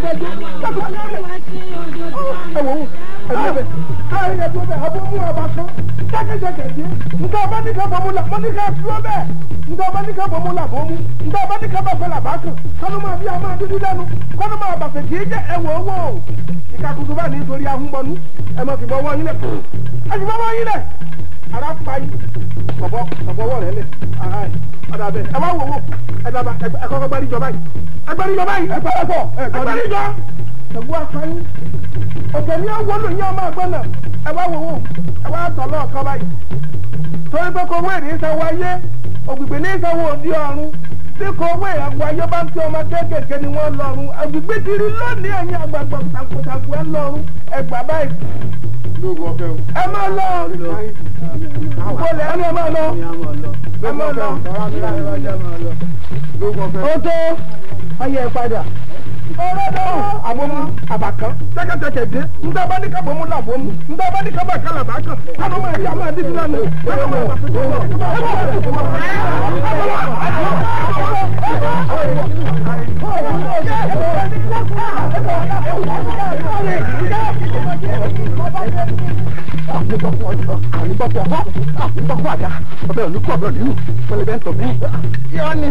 ìkàkùsù bá nítorí ahúnbọnú ẹ máa fi bọ́wọ́ yín lẹ̀ ẹ fi bọ́wọ́ yín lẹ̀ ara pa yín bọ̀bọ̀ bọ̀bọ̀ rẹ̀ lẹ̀ ọ̀dà bẹ́ẹ̀ ẹ wá wò wò ẹ dàbà ẹ kọ́kọ́ gbárí jọba yìí ẹ gbárí jọba yìí ẹ pẹ́rẹ́ pọ̀ ẹ gbárí jọ ẹ̀gbọ́n afáyín ọ̀tẹ̀ ní àwọn olóyìn ọmọ ẹ̀gbọ́n náà ẹ wá wò wò ẹ wá tọ̀ lọ́ọ̀kan báyìí torí pé kò wéèrè ìsanwó ayé ògbìgbè ní ìsanwó òdi ọ̀run tí kò wéèrè àgbo ayé bá ń tí ọmọ kéékèèké ni wọ́n lọ́run àgbègbè ti rí lónìí ẹ̀yìn àgbààgbà tàkùtàkù ẹ̀ lọ́run ẹgbà báyìí lóògùn ọ̀fẹ́ o. ẹ máa lọ wọlé ẹni ẹ máa lọ ẹ máa lọ. lóògùn ọ̀fẹ́. ó tó ọyẹ ẹ padà. ọlọ́dọ̀ àbomú àbàkán tẹ́kẹ̀tẹ́kẹ̀ dé ńdá bá ní kábọ̀mú làbọ̀mú ńdá bá ní kábà kálà bá kàn kánú máa yá máa dídí lánàá kánú máa bàtẹ́ tó wà. àníbọ̀pọ̀ ọjọ́ àníbọ̀pọ̀ ọ̀họ́ àníbọ̀pọ̀ àdá ọbẹ̀ olùkọ́ ọbẹ̀ olùlù pẹlẹbẹ ń tọ̀ bẹ́ẹ̀. yọ ni.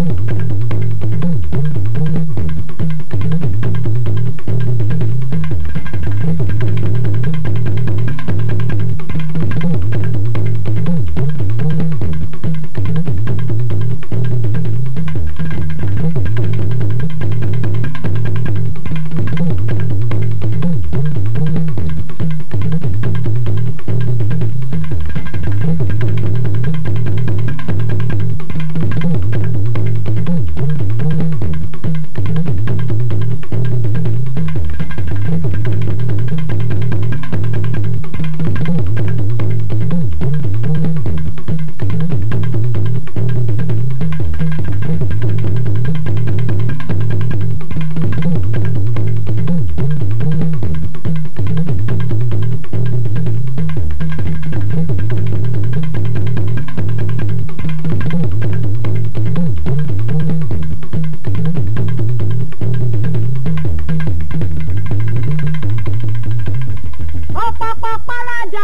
ọ̀pọ̀pọ̀ párádà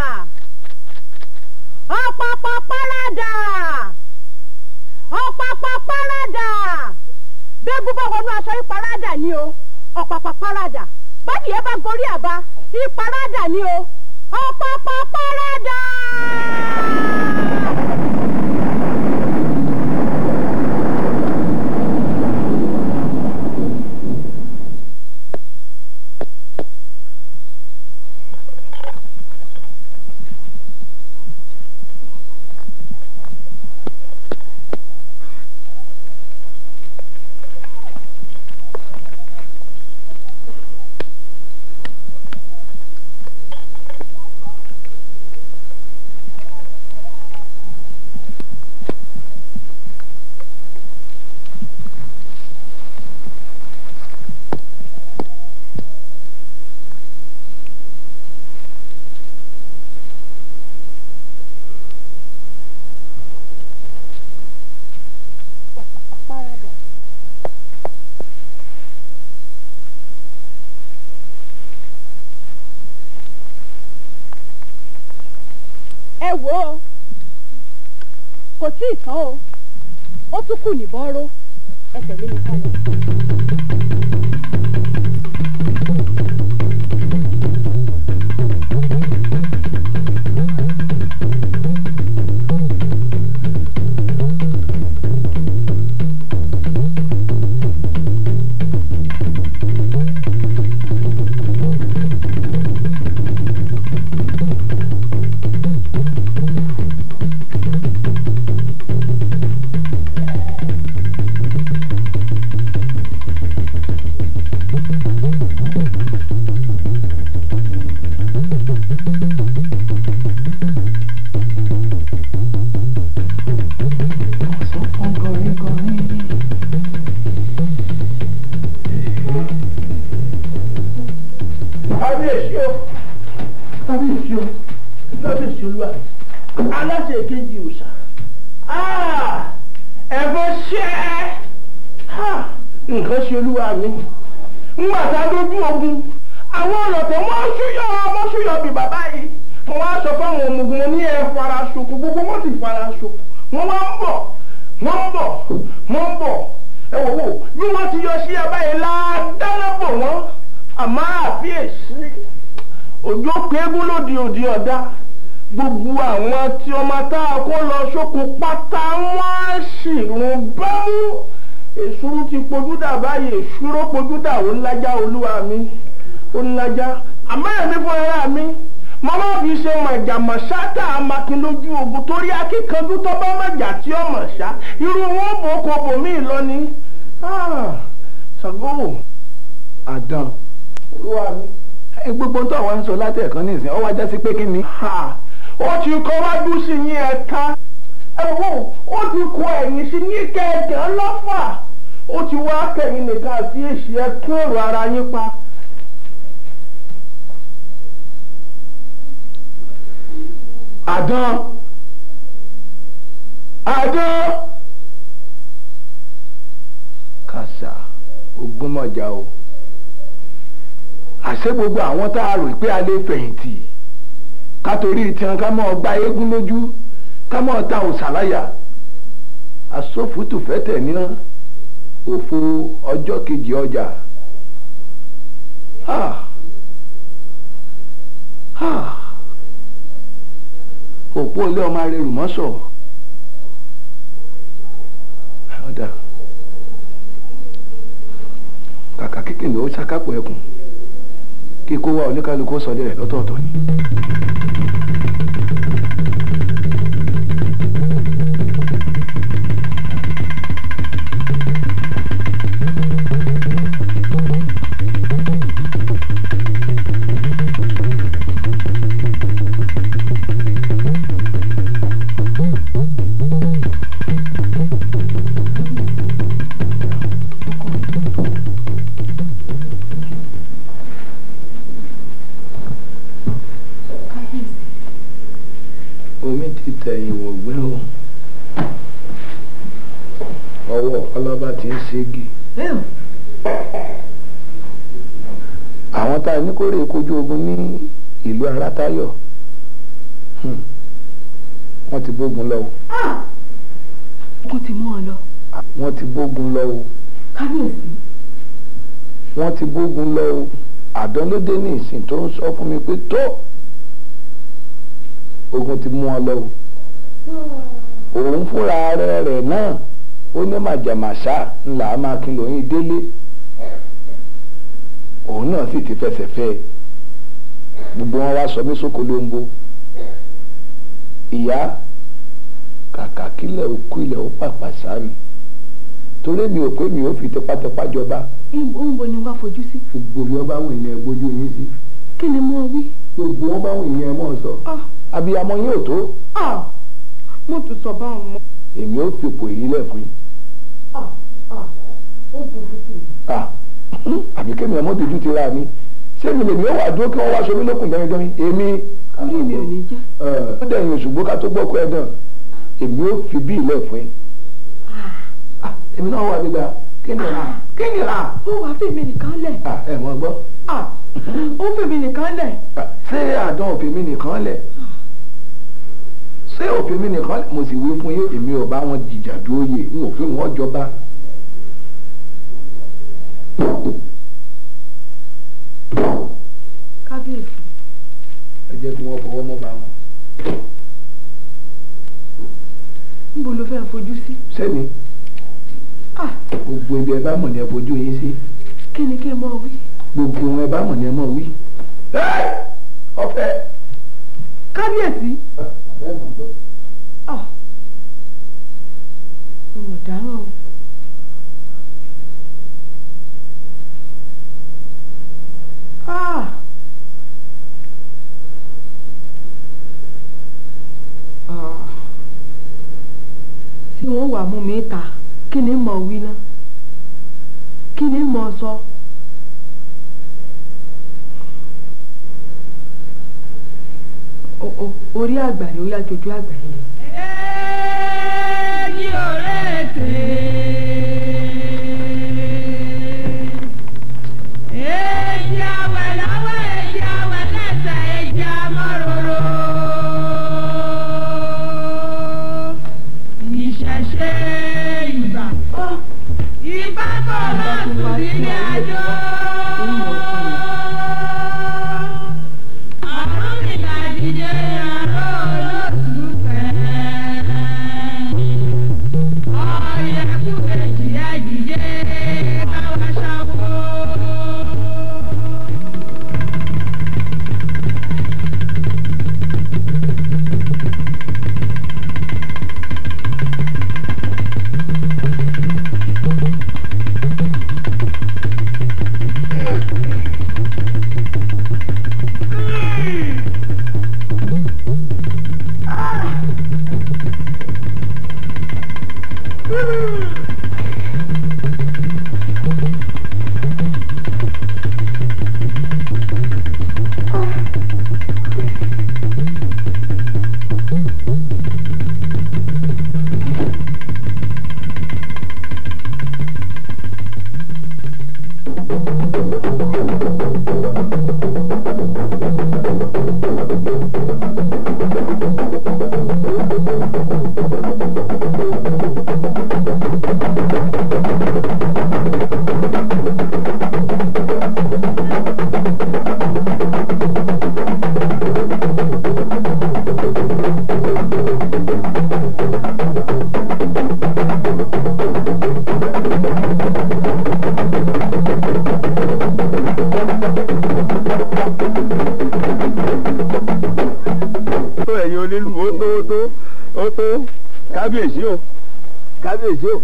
ọ̀pọ̀pọ̀ párádà ọ̀pọ̀pọ̀ párádà bẹ́ẹ̀gùn bá wọnú aṣọ ìparádà ni o ọ̀pọ̀pọ̀ párádà bádìí ẹ bá gorí àbá ìparádà ni o ọ̀pọ̀pọ̀ párádà. ẹ wò ó kò tí ì tán o ó tún kù níbọn ró ẹ tẹ̀lé mi ká lọ. kábíyèsí o kábíyèsí o kábíyèsí olúwa aláṣẹ kejì òòṣà ẹ̀fọ́ ṣẹ́ nǹkan ṣe olúwa mi ńgbà tá a dójú ogun àwọn ọlọ́tẹ̀ wọ́n ṣúyọ́ wọ́n ṣúyọ́ bí bàbá yìí mo wá sọ fáwọn ọmọ ogun ní ẹ fara ṣoko gbogbo wọn sì fara ṣoko wọ́n wá ń bọ̀ wọ́n ń bọ̀ wọ́n ń bọ̀ ẹ wò wò bí wọ́n ti yọ sí abáyé ládáná bò wọ́n àmọ́ àfíèsí òjò péégún lòdì òdì ọ̀dá gbogbo àwọn tí ọmọ tá a kó lọ sóko pátá wọn á sì rún bámú èsúrú ti pojú dà báyìí èsúró pojú dà ó ńlájà olúwa mi ó ńlájà àmọ́ ẹ̀mí fún ẹ̀rá mi mo máa fi ṣe mọ̀jàmọ̀ ṣáátà amakin lójú ogun torí akíkanjú tó bá mọ̀jà tí ó mọ̀ ṣá irú wọn bò kó bòmí lọ ni ṣàgó àdán olúwa mi gbogbo tó àwọn ń sọ látẹ̀kan ní ìsìn ọ wá já sí pé kí ni. ó ti kọ́ wájú sí ní ẹ̀ka ẹ̀wọ̀n ó ti kọ ẹ̀yìn sí ní kẹ̀kẹ́ lọ́fà ó ti wá kẹ̀yìn nìkan àti èsì ẹ̀ kí èrò ara yín pa. àdán àdán kàṣà ogúnmọ̀já o àṣé gbogbo àwọn tá a rò pé a lè fẹ̀yìntì ká torí tiwọn ká mọ̀ gba eégún lójú ká mọ̀ ta òsàláyà asófútù fẹ́tẹ̀ ní òfo ọjọ́ kejì ọjà òpó ilé ọmọ arẹrù mọ́sọ̀ ọ̀dà kàkà kíkìnì ó ṣàkápọ̀ ẹkùn kí kó wá oníkálukú sọdẹ rẹ lọ́tọ̀ọ̀tọ̀ ni. omi ti tẹ̀yìn wọ̀gbẹ́ o ọwọ́ ọlọ́ba ti ń ségi. àwọn tá a ní kórè kojú ogun ní ìlú arátayọ̀ wọ́n ti bógun lọ o. kó ti mú ọ lọ. wọ́n ti bógun lọ o. kábíyèsí. wọ́n ti bógun lọ o. àdán ló dé ní ìsìn tó ń sọ fún mi pé tó ogun ti mú ọ lọ o òun fúnra rẹ̀ rẹ̀ náà ó ní màjàmáṣá ńlá máa kí lóyún délé òun náà sì ti fẹsẹ̀ fẹ́ gbogbo wọn wá sọ mí sóko lóńgbò ìyá kàkà kílẹ̀ òkú ilẹ̀ ó pàpà sámi torí mi ò pé mi ò fi tipátipá jọba. ìbò ni wàá fojú sí. gbogbo mi ọba wò ní ẹ gbójú yín sí. kí ni mo wí. gbogbo wọn bá wò ní ẹ mọ̀ sọ. abiyamọ yín ò tó. mo tún sọ báwọn mọ. èmi ò fipò yìí lẹ̀ fún yín. àbí kémi ọmọ dojú ti ra mi ṣé mi lèmi ó wà dúró kí wọ́n wá aṣọ mi lókun dẹ́yìn èmi. orí mi ò ní jẹ́. ó dẹ̀yìn òṣùgbó ká tó gbọ́ kó ẹ dàn èmi ò fi bí ilẹ̀ fún yín. èmi náà wà nígbà kí ni ra kí ni ra. ó wàá fèmí nìkan lẹ̀. ẹ mọ gbọ́. ó fèmí nìkan lẹ̀. ṣé àdán òfin mi nìkan lẹ̀ ṣé òfin mi nìkan mo sì wí fún yín èmi ò bá wọn jìjà dúró yè n ò fi wọn jọba. kábíyèsí. ẹ jẹ́ kí wọ́n fọwọ́ mọ́ bá wọn. níbo ló fẹ́ fojú sí. sẹ́mi gbogbo ibi ẹ bá mọ̀ ní ẹ fojú yín sí. kí ni kí n mọ̀ wí. gbogbo ẹ bá mọ̀ ní ẹ mọ̀ wí. ọ̀fẹ́. kábíyèsí. mo dáràn o. tí wọ́n wà mú mi ta kí ni mo wí ná kí ni mo sọ. o- o- orí àgbàre ó yá jojú àgbàre lọ. èjì òrètè. èjì àwẹ̀ lọ́wọ́ èjì àwẹ̀ lẹ́sẹ̀ èjì amọ́ròrò. ìṣẹ̀ṣe ìgbà. ìgbà bọ̀ lọ́sùn sílé àjò. àrùn ìlàjìjẹ àrò olóṣù fẹ́ẹ́. ọ̀yẹ̀kú kejì àjìjẹ káwá ṣàwó. tó ẹ̀yin onílù ó tó ó tó ó tó kábíyèsí o kábíyèsí o.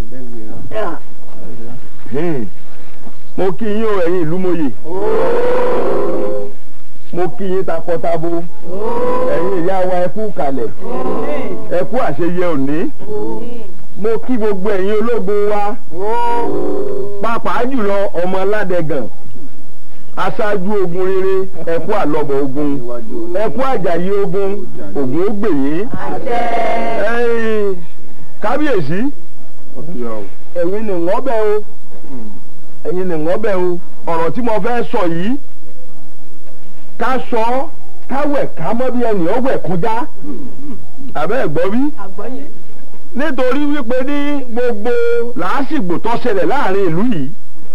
Hmm. mo kí yín o ẹ̀yin ìlú mòye mo kí yín takọtabo ẹ̀yin ìyá wa ẹ kú kalẹ̀ ẹ kú àṣeyẹ òní mo kí gbogbo ẹ̀yin ológun wa pàápàá jùlọ ọmọ aládẹgàn aṣáájú ogun rere ẹ kú àlọ́bọ̀ ogun ẹ kú àjàyí ogun ogun ó gbè yín ẹ̀yin kábíyèsí ẹ̀yin ni wọ́n bẹ̀ o ẹ̀yin ni wọ́n bẹ̀ o ọ̀rọ̀ tí mo fẹ́ sọ yìí ká sọ káwẹ̀ ká mọ́ bí ẹnì ọ̀wẹ̀ kọjá àbẹ́ ẹ̀gbọ́ bí nítorí wípé ní gbogbo làásìgbò tó ṣẹlẹ̀ láàrin ìlú yìí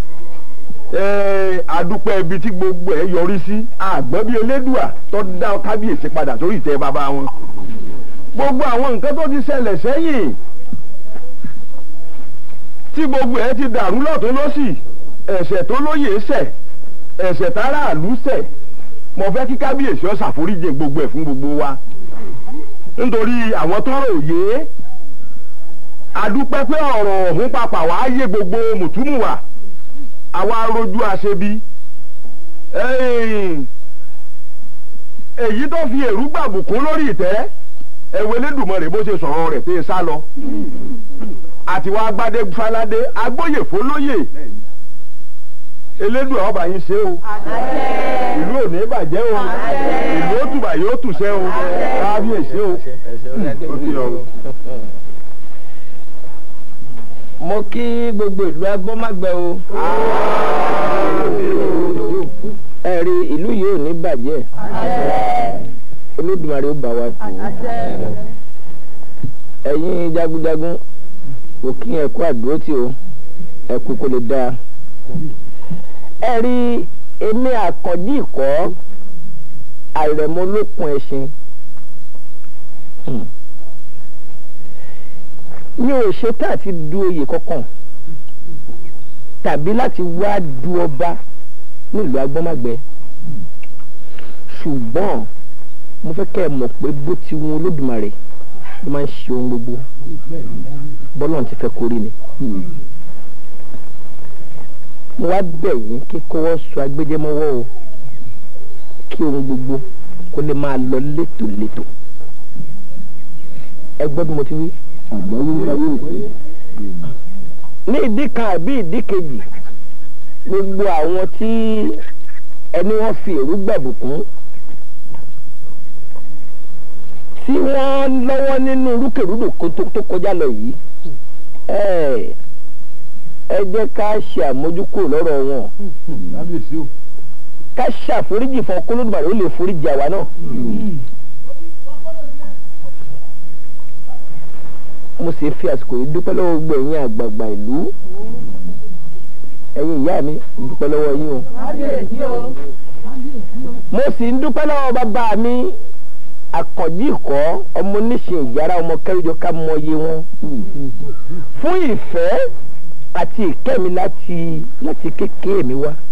eh, adúpẹ́ ibi tí gbogbo ẹ̀ yọrí sí àgbọ̀n bíi elédùà tó dá kábíyèsí padà sórí ìtẹ́ bàbá wọn gbogbo àwọn nǹkan tó ti ṣẹlẹ̀ sẹ́yìn tí gbogbo ẹ̀ ti dàrú lọ́tún lọ́sì ẹ̀ṣẹ̀ tó lóye ṣẹ̀ ẹ̀ṣẹ̀ táráàlú ṣẹ̀ mo fẹ́ kí kábíyèsí ó ṣàforíjì gbogbo ẹ̀ fún gbogbo wa nítorí àwọn tọ́rọ̀ òye adúpẹ́ pé ọ̀rọ̀ ọ̀hún papà wàá yé gbogbo mùtúmùwà àwa rojú àṣebi èyí tó fi èrú gbàbùkún lórí ìtẹ́ ẹ̀wẹ̀ lẹ́dùnmọ̀rẹ́ bó ṣe sọ̀rọ̀ rẹ̀ pé sá lọ àti wàá gbadé faládé agbóyè fólóyè elédùn ọba yín ṣe o ìlú ò ní bàjẹ́ o ìlú ó tùbà yóò tùṣẹ́ o kábíyèsí o. Ó ti lọ o. mo kí gbogbo ìlú agbọ́mágbẹ́ o ẹ rí ìlú yìí ò ní bàjẹ́ olódùmarè ó bá wa tù ú ẹ̀yin jagunjagun mo kí ẹ kú àdúrótì o ẹ kú kó lè dáa ẹ rí èmi àkànjí ìkọ́ àìrẹ̀mọ lókun ẹṣin mi ò ṣetán àti du oyè kankan tàbí láti wá du ọba nílùú agbọ́mágbẹ́ ṣùgbọ́n mo fẹ́ kẹ́ ẹ mọ̀ pé bó ti wọn olódùmarè ló máa ń ṣe ohun gbogbo bọ́lọ́run ti fẹ́ kórè ni mo wá bẹ̀ yín kí kọ́wọ́ sọ agbẹ́jẹ́mọ́wọ́ o kí ohun gbogbo kó lè máa lọ létòlétò ẹ gbọ́ bí mo ti wí ní ìdí kan àbí ìdí kejì gbogbo àwọn tí ẹni wọ́n fi èrú gbàbùkún tí wọ́n lọ́wọ́ nínú rúkèrúdò kó tó tó kọjá lọ yìí ẹ ẹ jẹ́ ká ṣe àmójúkúrò lọ́rọ̀ wọn kábíyèsí o. ká ṣàforíjì fún ọkọlódùmarè ó lè foríjì àwa náà. mo sì fi àsìkò yìí dúpẹ́ lọ́wọ́ gbogbo ẹ̀yin àgbààgbà ìlú ẹ̀yin ìyá mi ń dúpẹ́ lọ́wọ́ yín o. mo sì ń dúpẹ́ lọ́wọ́ bàbá mi àkànjí ìkọ́ ọmọ oníṣẹ́ ìyára ọmọ kẹrìjọ ká mọyé wọn fún ìfẹ́ àti ìkẹ́ mi láti láti kékeré mi wá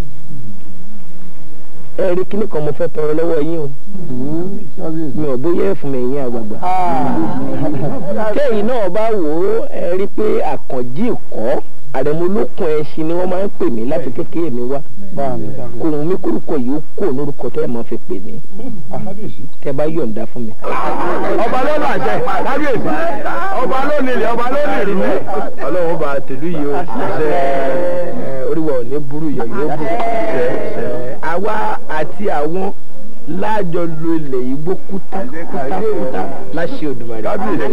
ẹ rí kíní kan mo fẹ́ tọrọ lọ́wọ́ yín o mi ò bóyá ẹ̀ fún mi ẹ̀yin àgbààgbà tẹ́yìn náà bá wò ó ẹ rí pé àkànjí ìkọ́ àrẹ̀mọlókun ẹṣin ni wọ́n máa ń pè mí láti kékeré mi wá kò wọ́n mi kórúkọ yìí ó kó lórúkọ tó ẹ̀ máa fi pè mí tẹ́ bá yọ̀ǹda fún mi. ọba ló làjẹ kábíyèsí ọba ló nílẹ̀ ọba ló nílẹ̀. ọlọ́run bá tèlú yìí ó ṣe oríwọ̀ ò ní burú yọ̀ yóò burú àwa àti àwọn láàjọ lo ilẹ̀ yìí gbó kúta kúta kúta láṣẹ Òdùmarè.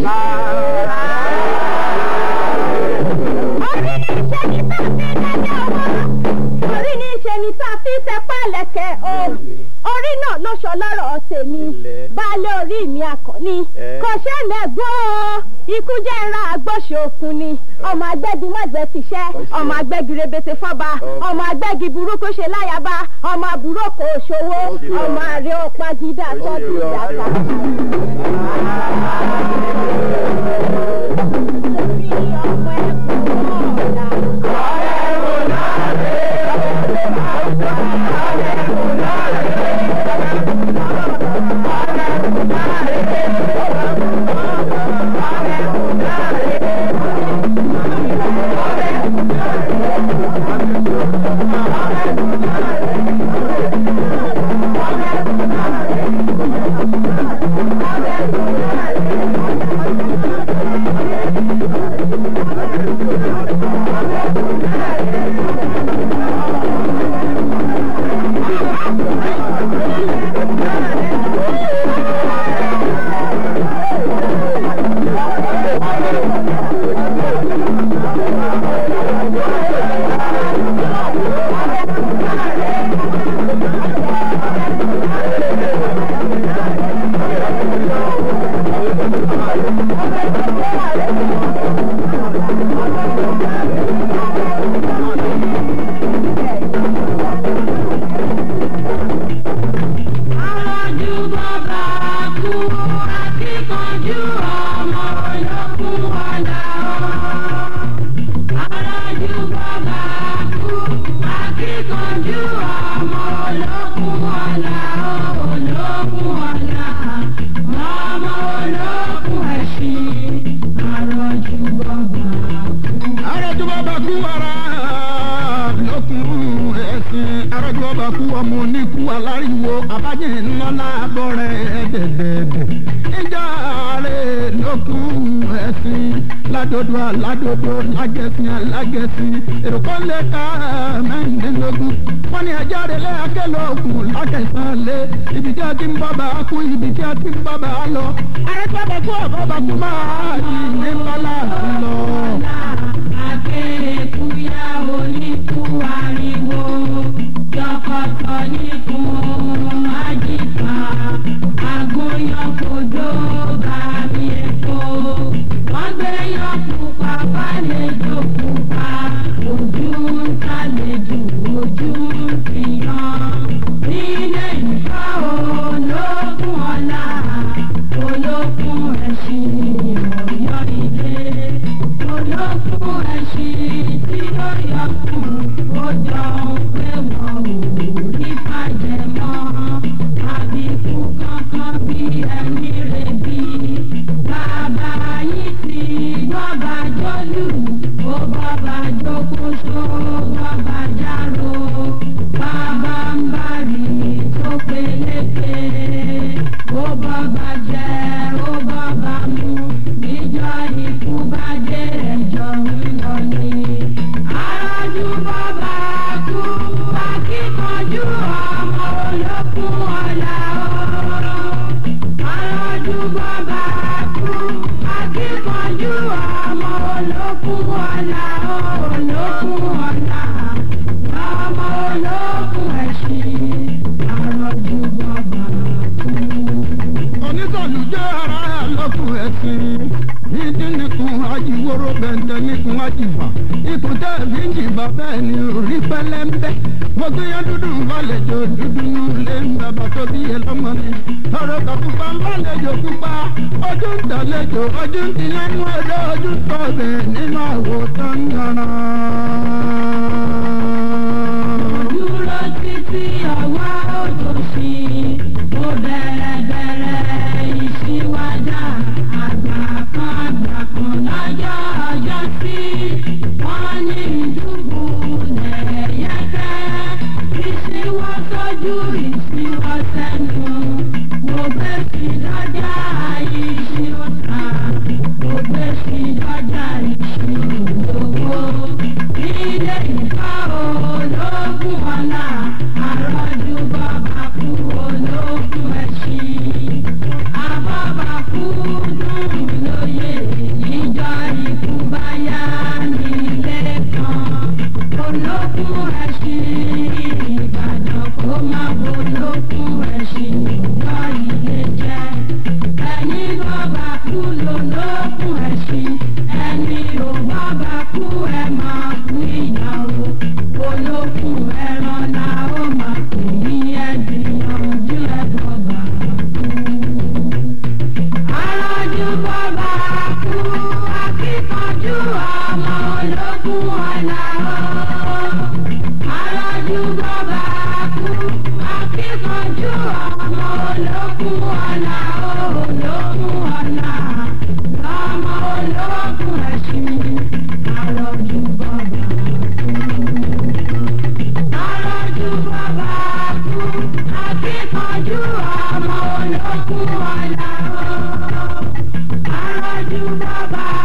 orí ní í ṣe ni tá a fi ń tẹpá lẹ̀kẹ̀ o orí náà ló sọ lọ́rọ̀ tèmi baálé orí mi àkànní kò ṣẹlẹ̀ gbọ́ ikú jẹ́ ìran àgbọ̀ṣe òkun ni ọmọ agbẹ́gi mọ̀gbẹ́ ti ṣẹ́ ọmọ agbẹ́gi rebete fọ́ba ọmọ agbẹ́gi burúkú ṣe láyàbá ọmọ àbúrò kò ṣòwò ọmọ àrẹ ọ̀pá gídà tọ́jú ìyàtà. arọ́jú bàbá kú ara lókun ẹ̀sìn arọ́jú bàbá kú ọmọ oníkú aláriwo abájẹ́ ńlọ́lá bọ́rẹ̀ ẹ̀dẹ̀dẹ̀dẹ̀ ìjà rẹ̀ lókun ẹ̀sìn ládòdò aládòdò lágẹ̀sìn alágẹ̀sìn èròkọ́ lè ka mẹ́rìndínlógún wọ́n ní ẹja rẹ̀ lẹ́ akẹ́lọ́ọ̀gùn lákẹ̀sán lé ibi tí a ti ń bàbá kú ibi tí a ti ń bàbá lọ arọ́jú bàbá kú ọ̀bọ̀bà kú máa di ní ńlọ́lá lọ. Akéèkúyà oníkú ariwo, yọkọ̀tọ̀ níkun àjìká, agúnyọ̀kọ̀dọ̀ bàmí èkó. Wọ́n gbé yọ̀kù pàpà lẹ́jọ́ pupa, ojú ń tàlejò ojú ń fìyàn. Nílé ìfọ́ olókùn ọ̀la, olókùn ẹ̀sìn ìròyìn ilé olókùn ẹṣin tí ó yọ kùn ó jọ pé wọn ò rí bàjẹ́ mọ́ àbíkú kankan bí ẹni rẹ̀bi bàbá yìí ti gbọ́ba jólù ó gbọ́ba jókòó gbọ́ba járó bàbá ń bari tó peléke ó gbọ́ba jẹ́ ó gbọ́ba mú níjọ́ ikú bá dé ẹjọ́ ń lọ ni. arájú bàbá kú akíkanjú ọmọ olókùn ọ̀la o. arájú lálùjọ ara lọ́kùn ẹ̀sìn ìdí nìkún ajíwòrò bẹ̀ǹtẹ̀ nìkún ajífà ikùn tẹ́ fi ń jìbà bẹ́ẹ̀ ni orí pẹ́lẹ́ńbẹ́ mo gbé yẹn dúdú balẹ̀jọ dúdú ní ilé ń bàbá tó bí yẹn lọ́mọ mi ọ̀rọ̀ kàkúpa ń balẹ̀jọ pupa ojú ń tàlejò ojú ń tiyẹn nú ẹ̀dọ́ ojú ń tọ́ bẹ̀ nínú àwòtán yàrá. dúró títí ọwọ́ òtòṣì mo bẹ̀rẹ̀ bẹ̀rẹ̀ ìṣíwájà àgbà kan àgbà kan lọ́jọ́ ọjọ́ sí wọ́n ní ìdúgbò lẹ̀yẹ́kẹ́ ìṣíwọ́ sójú ìṣíwọ́ sẹ́nu mo gbé sí lọ́jà ìṣíwọ́ta mo gbé sí lọ́jà ìṣíwọ́ ilé ìfọ́ ológun ọ̀la àròjù bàbá kú ológun ẹ̀sìn àbọ̀bà kú dùn lóye níjọ́ ikú bá yá nílé kan ológun ẹ̀sìn ìbàdàn kó má bológun ẹ̀sìn níjọ́ ilé jẹ́ ẹni bọ́bà kú lológun ẹ̀sìn ẹni ò bọ́bà kú ẹ̀ máa kú ìyàwó olókùn ẹran la ó máa kù ní ẹgbìyànjú ẹ bọ́bà kú. arájú bọ́bà kú akíkanjú ọmọ olókùn ọ̀la ó. arájú bọ́bà kú akíkanjú ọmọ olókùn ọ̀la ó olókùn ọ̀la lọ́mọ olókùn ẹ̀sìn arájú bọ́bà kú. arájú bọ́bà kú akíkanjú ọmọ olókùn ọ̀la ó. arájú bọ́bà